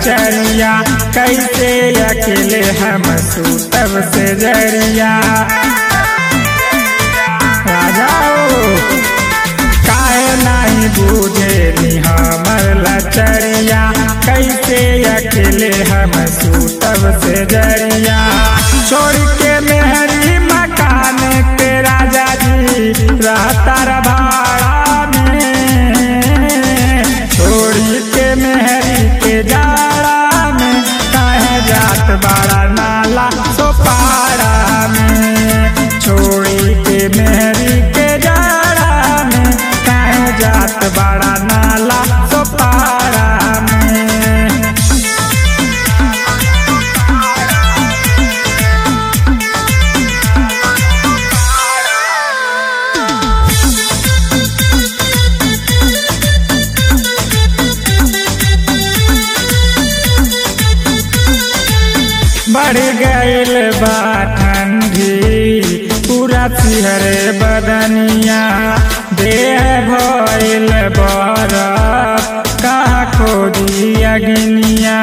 लचरिया कैसे अकेले हम सूतब से जरिया राजा ओ, काहे नहीं बूझे हमर लचरिया कैसे अकेले हम सूतब से जरिया छोड़ के मेहरी मकान के राजा जी रहता भाड़ा में छोड़ी के मेहरी के जाड़ा में काहे जात बाड़ा नाला सोपाड़ा में छोड़ी के मेहरी के जाड़ा में काहे जात बाड़ा नाला सोपाड़ा में बढ़ गईल बा ठंडी पूरा सिहरे बदनिया देह भइल बरफ कहाँ खोजी अग्निया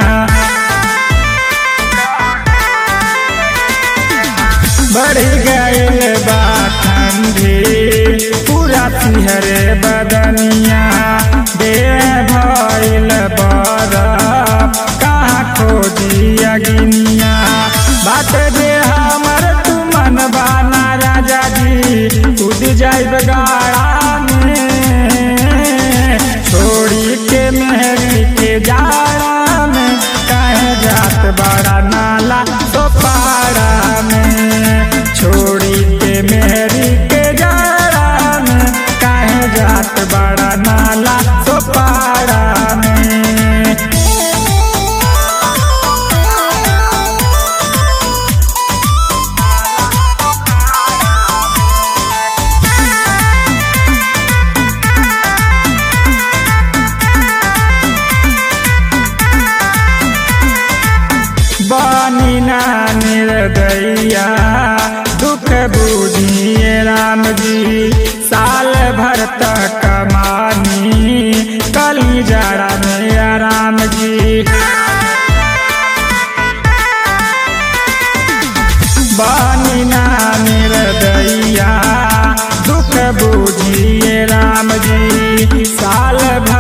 बढ़ गईल बा ठंडी पूरा सिहरे बदनिया देह भइल बरफ कहाँ खोजी अग्निया बात दे हमर तू मन बाना राजा जी कूद जाइब गाड़ा में छोड़ी के मेहरी के जाड़ा में काहे जात बड़ा नाला सोपाड़ा में छोड़ी के मेहरी के जाड़ा में काहे जात बड़ा नाला सोपाड़ा में बानी ना निर्दया दुख बुझिए राम जी साल भर तक कमानी कली जड़ा में राम जी बानी ना निर्दया दुख बुझिए राम जी साल भर